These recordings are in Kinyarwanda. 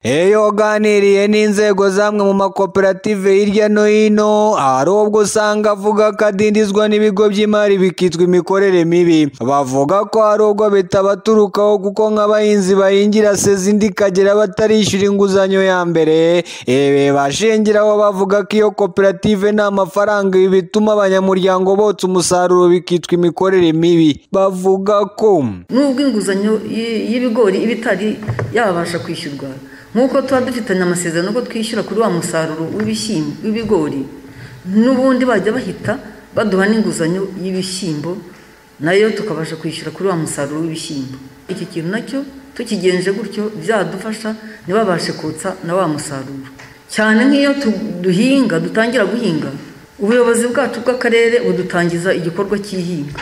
Iyo waganiriye n'inzego z'amwe mu makoperative hirya no hino, hari ubwo usanga avuga ko adindizwa n'ibigo by'imari bikitwa imikorere mibi. Bavuga ko hari ubwo bitabaturukaho kuko nk'abahinzi bahingira sezi indi ikagera batarishyura inguzanyo ya mbere, ibi bashingiraho bavuga ko iyo koperative nta mafaranga ibi bituma abanyamuryango botsa umusaruro bikitwa imikorere mibi. Bavuga ko nubwo inguzanyo y- y'ibigori iba itari yabasha kwishyurwa nk'uko tuba dufitanye amasezerano ko twishyura kuri wa musaruro w'ibishyimbo w'ibigori n'ubundi bajya bahita baduha n'inguzanyo y'ibishyimbo nayo tukabasha kwishyura kuri wa musaruro w'ibishyimbo iki kintu nacyo tukigenje gutyo byadufasha ntibabashe kotsa na wa musaruro cyane nk'iyo tu- duhinga dutangira guhinga ubuyobozi bwacu bw'akarere budutangiza igikorwa cy'ihinga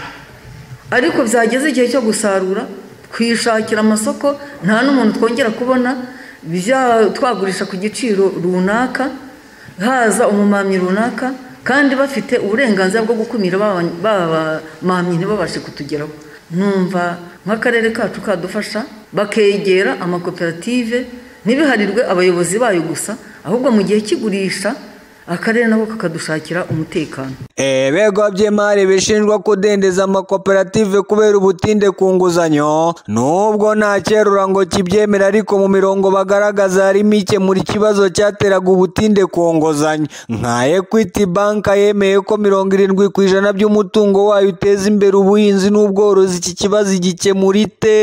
ariko byageze igihe cyo gusarura twishakira amasoko nta n'umuntu twongera kubona bya- twagurisha ku giciro runaka haza umumamyi runaka kandi bafite uburenganzira bwo gukumira ba ba- bamamyi ntibabashe kutugeraho numva nk'akarere kacu kadufasha bakegera amakoperative ntibiharirwe abayobozi bayo gusa ahubwo mu gihe cy'igurisha akarere nako kakadushakira umutekano ibigo by'imari bishinjwa kudendeza amakoperative kubera ubutinde ku nguzanyo nubwo nta cyerura ngo kibyemera ariko mu mirongo bagaragaza harimo ikemura ikibazo cyateraga ubutinde ku nguzanyo nka ekwiti banka yemeye ko mirongo irindwi ku ijana by'umutungo wayo uteza imbere ubuhinzi n'ubworozi iki kibazo igikemura ite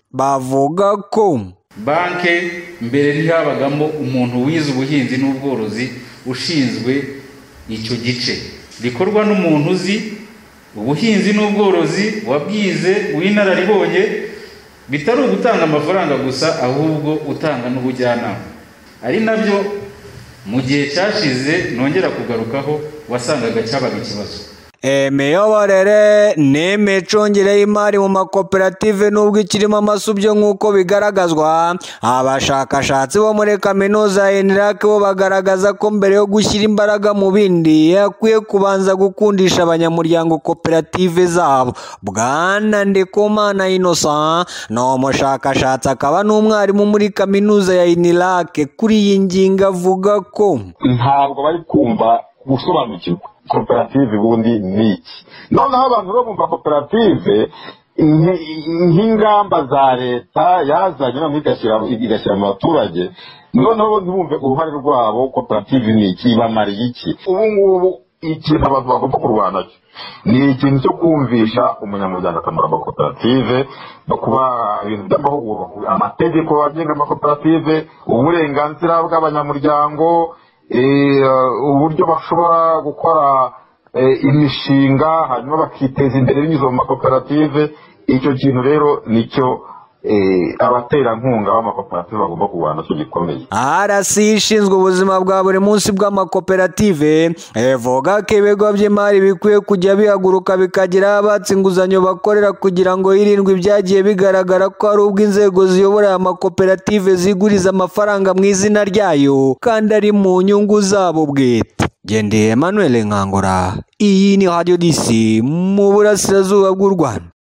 bavuga ko banke mbere ntihabagamo umuntu wize ubuhinzi n'ubworozi ushinzwe icyo gice rikorwa n'umuntu uzi ubuhinzi n'ubworozi wabwize w'inararibonye bitari ugutanga amafaranga gusa ahubwo utanga n'ubujyanama ari nabyo mu gihe cyashize nongera kugarukaho wasangaga cyabaga ikibazo imiyoborere n'imicungire y'imari mu makoperative nubwo ikirimo amasubyo nk'uko bigaragazwa abashakashatsi bo muri kaminuza ya enirake bo bagaragaza ko mbere yo gushyira imbaraga mu bindi hakwiye kubanza gukundisha abanyamuryango koperative zabo bwana ndikumana innocent ni umushakashatsi akaba n'umwarimu muri kaminuza ya enirake kuri iyi ngingo avuga ko ntabwo bari kumva gusobanukirwa koperative ubundi ni iki noneho abantu bo bumva koperative nk- nk'ingamba za leta yazanye noneho igashyira igashyira mu baturage noneho ntibumve uruhare rwabo koperative ni iki ibamariye iki ubu ngubu ikintu abantu bagomba kurwana cyo ni ikintu cyo kumvisha umunyamuryango akamaro amakoperative no kuba ibintu by'amahugurwa amategeko agenga amakoperative uburenganzira bw'abanyamuryango eh, uburyo bashobora gukora eh, imishinga hanyuma bakiteza imbere binyuze mu makoperative icyo kintu rero nicyo eh, abaterankunga b'amakoperative bagomba kurwana cyo gikomeye RC ishinzwe ubuzima bwa buri munsi bw'amakoperative ivuga ko ibigo by'imari bikwiye kujya bihaguruka bikagira abatsi inguzanyo bakorera kugira ngo hirindwe ibyagiye bigaragara ko hari ubwo inzego ziyobora aya makoperative ziguriza amafaranga mu izina ryayo kandi ari mu nyungu zabo bwite Gendeye Emmanuel Nkangura iyi ni Radio DC mu burasirazuba bw'u Rwanda